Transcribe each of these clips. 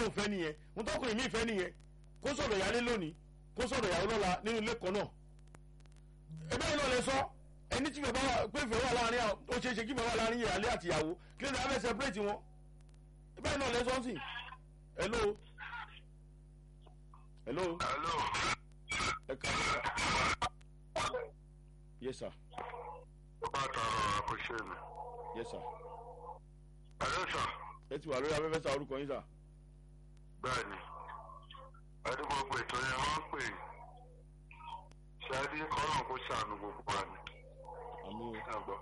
lóun fẹ́ nìyẹn mo tọkùnrin mi fẹ́ nìyẹn kó sọ̀rọ̀ ìyálé lónìí kó sọ̀rọ̀ ìyàwó lọ́la nínú ilé kan náà ẹgbẹ́ yìí náà lè sọ ẹni tí bàbá wa pé ìfẹ́ wà láàrin àwọn ó ṣeé ṣe kí bàbá wà láàrin ìyálé àti ìyàwó kí ló dé abẹ́ separate wọn ẹgbẹ́ yìí náà lè sọ sí hello hello hello ẹ kà yes sir ó bá tọrọ àkóṣe mi yes sir hello sir ẹ ti wà lórí afẹ́fẹ́ sa orúkọ yín sà bẹ́ẹ̀ ni ẹni gbogbo ètò yẹn wọ́n ń pè é ṣáàdì kọ́nà kó ṣàánú gbogbo wa ni àmì o ẹ̀gbọ́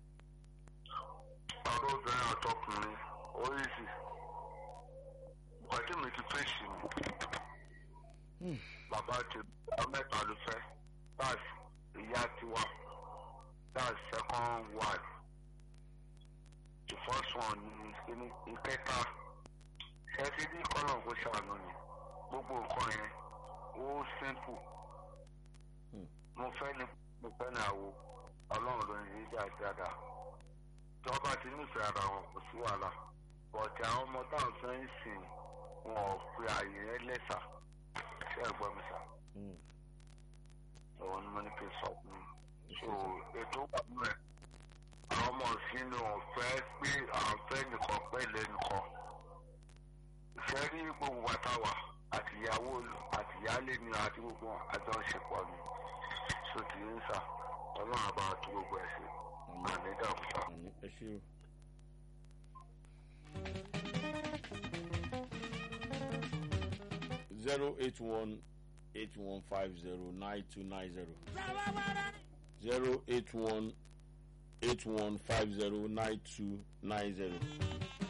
ọ̀rọ̀ obìnrin àtọkùnrin oríṣi pàdé mi ti fèsì mi bàbá ti bá mẹ́ta ló fẹ́ that's ìyá tiwa that's second wife the first one ni kíní ìkẹta ṣẹ́ẹ́sì ní kọ́nà kó ṣàánú ni gbogbo nǹkan yẹn ó simple mo fẹ́ ni mo fẹ́ ni àwo ọlọ́run ló ń yí dáadáa tí wọ́n bá ti nífẹ̀ẹ́ ara wọn kò sí wàhálà bọ̀dẹ̀ àwọn ọmọ táwọn fẹ́ ń sìn wọn ò pe àyè yẹn lẹ́sà ṣé ẹ gbọ́ mi sà òun ni mo ní kí n sọ fún mi so ètò wà nínú ẹ̀ àwọn ọmọ sínú ọ̀fẹ́ pé àwọn fẹ́ nìkan pẹ́ lẹ́nìkan ìfẹ́ rí gbogbo wàtàwà àtìyàwó àtìyálé ni àti gbogbo àjọṣepọ̀ ni sotì ń sà ọlọ́run àbá tó gbogbo ẹ̀ sí àmì dàkúta. àmì ẹ ṣe o. zero eight one eight one five zero nine two nine zero zero eight one eight one five zero nine two nine zero